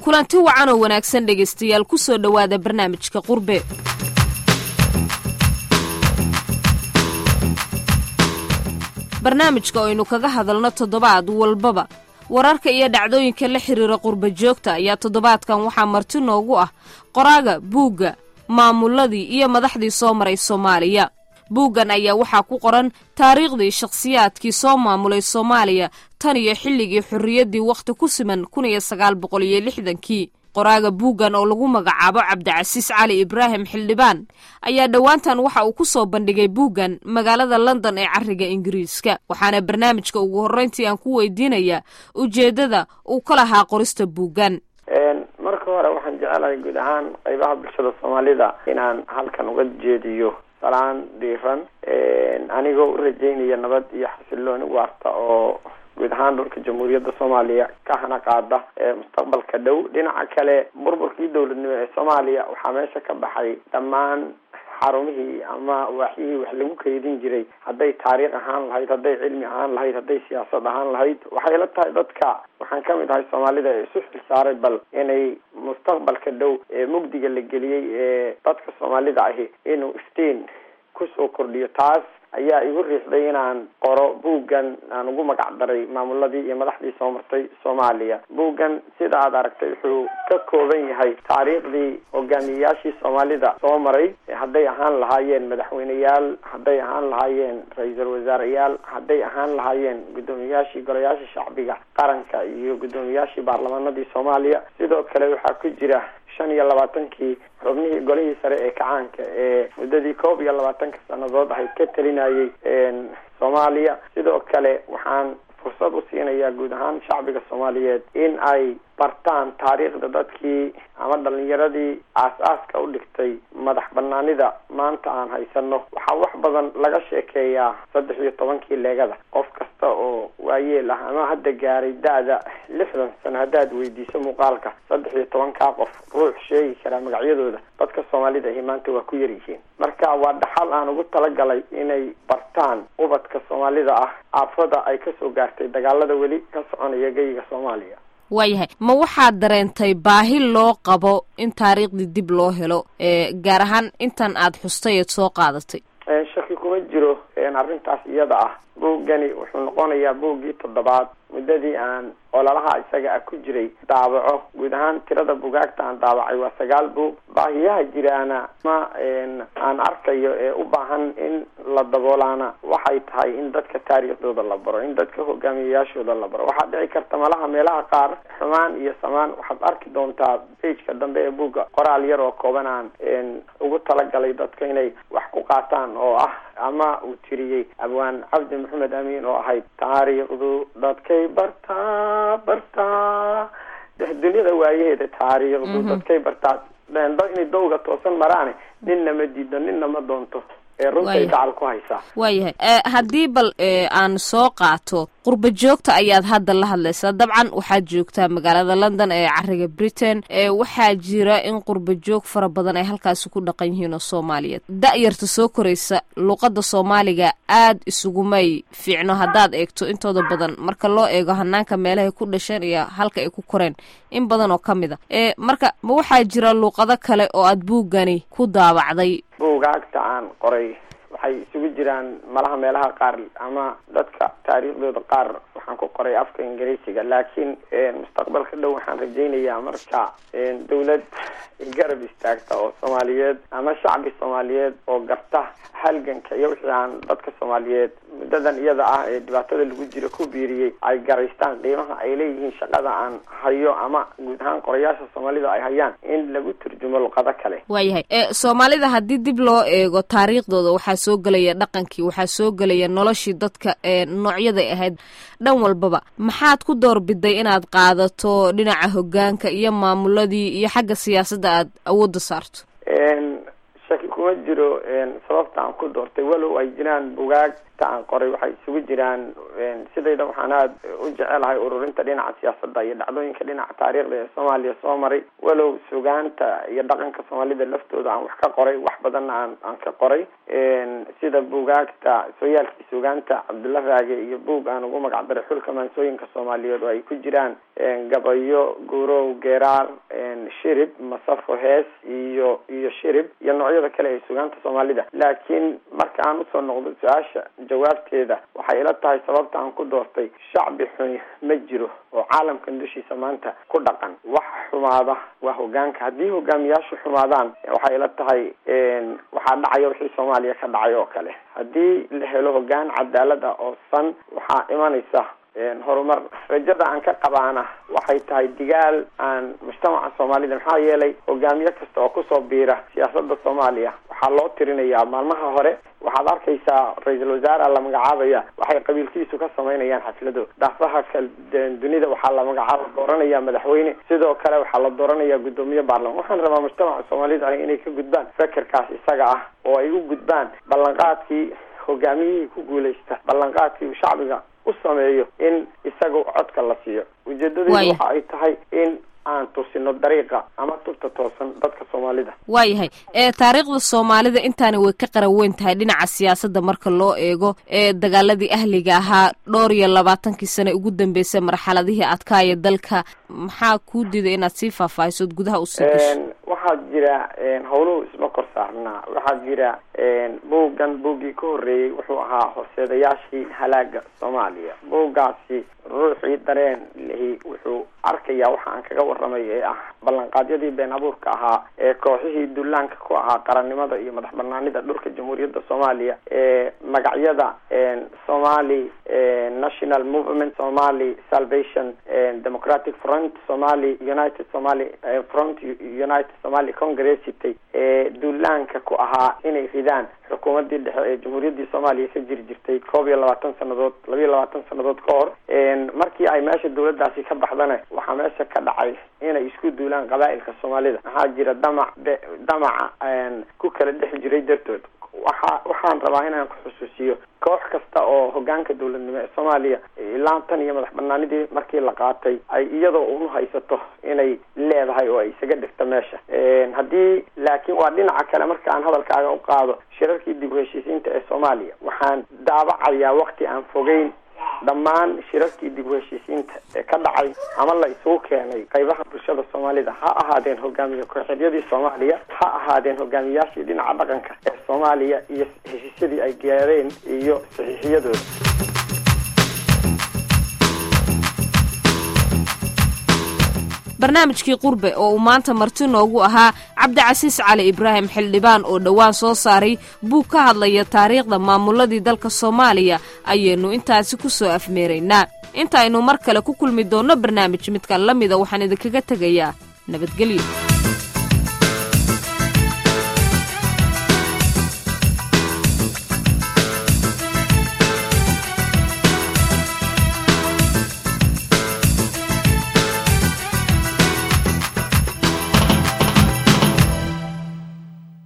kulanti wacan oo wanaagsan dhegaystayaal ku soo dhowaada barnaamijka qurbe barnaamijka aynu kaga hadalno toddobaad walbaba wararka iyo dhacdooyinka la xiriira qurba joogta ayaa toddobaadkan waxaa marti noogu ah qoraaga buugga maamuladii iyo madaxdii soo maray soomaaliya buuggan ayaa waxaa ku qoran taariikhdii shakhsiyaadkii soo maamulay soomaaliya tan iyo xilligii xorriyaddii wakhti ku siman kun iyo sagaal boqol iyo lixdankii qoraaga buuggan oo lagu magacaabo cabdicasiis cali ibraahim xildhibaan ayaa dhowaantan waxa uu ku soo bandhigay buuggan magaalada london ee cariga ingiriiska waxaana barnaamijka ugu horreyntii aan ku weydiinayaa ujeeddada uu ka lahaa qorista buuggan marka hore waxaan jecelahay guud ahaan qaybaha bulshada soomaalida inaan halkan uga jeediyo salaan dhiiran anigoo u rajeynaya nabad iyo xasilooni waarta oo guud ahaan dhulka jamhuuriyadda soomaaliya ka hana qaada mustaqbalka dhow dhinaca kale burburkii dowladnimo ee soomaaliya waxaa meesha ka baxay dhammaan xarumihii ama waaxyihii wax lagu kaydin jiray hadday taariikh ahaan lahayd hadday cilmi ahaan lahayd hadday siyaasad ahaan lahayd waxay la tahay dadka waxaan ka mid ahay soomaalida ee isu xil saaray bal inay mustaqbalka dhow ee mugdiga la geliyey ee dadka soomaalida ahi inuu iftiin kusoo kordhiyo taas ayaa igu riixday inaan qoro buuggan aan ugu magac daray maamuladii iyo madaxdii soo martay soomaaliya buuggan sida aad aragtay wuxuu ka kooban yahay taariikhdii hogaamiyeyaashii soomaalida soo maray hadday ahaan lahaayeen madaxweyneyaal hadday ahaan lahaayeen ra-iisul wasaareyaal hadday ahaan lahaayeen guddoomiyayaashii golayaasha shacbiga qaranka iyo guddoomiyayaashii baarlamaanadii soomaaliya sidoo kale waxaa ku jira shan iyo labaatankii xubnihii golihii sare ee kacaanka ee muddadii koob iyo labaatanka sanadood ahayd ka talinayay soomaaliya sidoo kale waxaan fursad u siinayaa guud ahaan shacbiga soomaaliyeed in ay bartaan taariikhda dadkii ama dhalinyaradii aas-aaska u dhigtay madax banaanida maanta aan haysano waxaa wax badan laga sheekeeyaa saddex iyo tobankii leegada qof kasta oo waayeel ah ama hadda gaaray da-da lixdan sano haddaad weydiiso muuqaalka saddex iyo tobankaa qof ruux sheegi karaa magacyadooda dadka soomaalida ahi maanta waa ku yar yihiin marka waa dhaxal aan ugu talagalay inay bartaan ubadka soomaalida ah aafada ay kasoo gaartay dagaalada weli ka soconaya geyiga soomaaliya waayahay ma waxaad dareentay baahi loo qabo in taariikhdii dib loo helo gaar ahaan intan aad xustay eed soo qaadatay shaki kuma jiro arrintaas iyada ah buuggani wuxuu noqonayaa buuggii toddobaad muddadii aan ololaha isaga ah ku jiray daabaco guud ahaan tirada bugaagta aan daabacay waa sagaal buug baahiyaha jiraana ma aan arkayo ee u baahan in la daboolaana waxay tahay in dadka taariikhdooda la baro in dadka hogaamiyeyaashooda la baro waxaad dhici karta malaha meelaha qaar xumaan iyo samaan waxaad arki doontaa bageka dambe ee buugga qoraal yar oo kooban aan ugu talagalay dadka inay wax ku qaataan oo ah ama uu tiriyey abwaan cabdi maxamed amiin oo ahayd taariikhdu dadkay bartaa bartaa dunyada waayaheeda taariikhdu dadkay bartaa inay dawga toosan maraane ninna ma diido ninna ma doonto ee runtay dacal ku haysaa waayahay haddii bal aan soo qaato qurba joogta ayaad hadda la hadlaysaa dabcan waxaad joogtaa magaalada london ee cariga britain waxaa jira in qurba joog fara badan ay halkaasi ku dhaqan yihiin oo soomaaliyeed da-yarta soo koraysa luqadda soomaaliga aad isugumay fiicno haddaad eegto intooda badan marka loo eego hanaanka meelahay ku dhasheen iyo halka ay ku koreen in badan oo ka mid a marka ma waxaa jira luuqado kale oo aad buuggani ku daabacday buugaagta aan qoray waxay isugu jiraan malaha meelaha qaar ama dadka taariikhdooda qaar waxaan ku qoray afka ingiriisiga laakiin mustaqbalka dhow waxaan rajaynayaa marka dawlad garab istaagta oo soomaaliyeed ama shacbi soomaaliyeed oo garta halganka iyo wixii aan dadka soomaaliyeed muddadan iyada ah ee dhibaatada lagu jiro ku biiriyey ay garaystaan qiimaha ay leeyihiin shaqada aan hayo ama guud ahaan qorayaasha soomaalida ay hayaan in lagu turjumo luqado kale waayahay soomaalida haddii dib loo eego taariikhdooda waxaa soo gelaya dhaqankii waxaa soo gelaya noloshii dadka noocyaday ahayd dhan walbaba maxaad ku doorbiday inaad qaadato dhinaca hogaanka iyo maamuladii iyo xagga siyaasadda aad awoodda saarto shaki kuma kuma jiro sababta aan ku doortay walow ay jiraan bugaagta aan qoray waxay isugu jiraan sidayda waxaan aada u jecelahay ururinta dhinaca siyaasadda iyo dhacdooyinka dhinaca taariikhda ee soomaaliya soo maray walow sugaanta iyo dhaqanka soomaalida laftooda aan wax ka qoray wax badanna aan aan ka qoray sida bugaagta sooyaalkii sugaanta cabdulla raage iyo buug aan ugu magac daray xulka maansooyinka soomaaliyeed oo ay ku jiraan gabayo guurow geeraar shirib masafo hees iyo iyo shirib iyo noocyada kale ee sugaanta soomaalida laakiin marka aan usoo noqdo su-aasha jawaabteeda waxay ila tahay sababta aan ku doortay shacbi xuni ma jiro oo caalamkan dushiisa maanta ku dhaqan wax xumaada waa hogaanka haddii hogaamiyaashu xumaadaan waxay ila tahay waxaa dhacaya wixii soomaaliya ka dhacay oo kale haddii la helo hogaan cadaalad ah oo san waxaa imanaysa horumar rajada aan ka qabaana waxay tahay digaal aan mujtamaca soomaalida maxaa yeelay hogaamiye kasta oo kusoo biira siyaasada soomaaliya waxaa loo tirinayaa maalmaha hore waxaad arkaysaa ra-iisul wasaare la magacaabaya waxay qabiilkiisu ka samaynayaan xaflado daafaha kal dunida waxaa la magacaaba dooranaya madaxweyne sidoo kale waxaa la dooranaya guddoomiye baarlaman waxaan rabaa mujtamaca soomaalida inay ka gudbaan fekerkaas isaga ah oo ay u gudbaan ballanqaadkii hogaamiyihii ku guuleysta ballanqaadkii shacbiga u sameeyo in isaga codka la siiyo ujeedadeedu waxa ay tahay in aan tusino dariiqa ama tubta toosan dadka soomaalida waayahay ee taariikhda soomaalida intaani way ka qaran weyn tahay dhinaca siyaasadda marka loo eego ee dagaaladii ahliga ahaa dhowr iyo labaatankii sane ugu dambeysay marxaladihii adkaaya dalka maxaa kuu diiday inaad sii faahfaahisood gudaha usii gasho waxaa jira howluhu isma kor saarnaa waxaa jira buuggan buuggii ka horreeyey wuxuu ahaa horseedayaashii halaaga soomaaliya buuggaasi ruuxii dareen lihi wuxuu arkayaa waxa aan kaga waramay ee ah ballanqaadyadii been abuurka ahaa ee kooxihii dullaanka ku ahaa qarannimada iyo madax banaanida dhulka jamhuuriyadda soomaaliya ee magacyada somali national movement somali salvation democratic front somali united somali front united somali congress sitay ee dullaanka ku ahaa inay ridaan xukuumadii dhexe ee jamhuuriyaddii soomaaliya ka jiri jirtay koob iyo labaatan sanadood laba iyo labaatan sanadood ka hor markii ay meesha dawladdaasi ka baxdana waxaa meesha ka dhacay inay isku duulaan qabaa'ilka soomaalida maxaa jira damac be damaca ku kala dhex jiray dartood waxa waxaan rabaa inaan ku xusuusiyo koox kasta oo hogaanka dawladnimo ee soomaaliya ilaa tan iyo madax banaanidii markii la qaatay ay iyadoo unu haysato inay leedahay oo ay isaga dhigto meesha haddii laakiin waa dhinaca kale marka aan hadalkaaga u qaado shirarkii dib u heshiisiinta ee soomaaliya waxaan daabacayaa wakti aan fogeyn dhammaan shirarkii dib u heshiisiinta ee ka dhacay ama la isugu keenay qaybaha bulshada soomaalida ha ahaadeen hogaamiye kooxeedyadii soomaaliya ha ahaadeen hogaamiyaashii dhinaca dhaqanka ee soomaaliya iyo heshiisyadii ay gaareen iyo saxiixiyadooda barnaamijkii qurbe oo uu maanta marti noogu ahaa cabdicasiis cali ibraahim xildhibaan oo dhowaan soo saaray buug ka hadlaya taariikhda maamuladii dalka soomaaliya ayaynu intaasi ku soo afmeeraynaa intaaynu mar kale ku kulmi doonno barnaamij midkan la mida waxaan idinkaga tegayaa nabadgelyo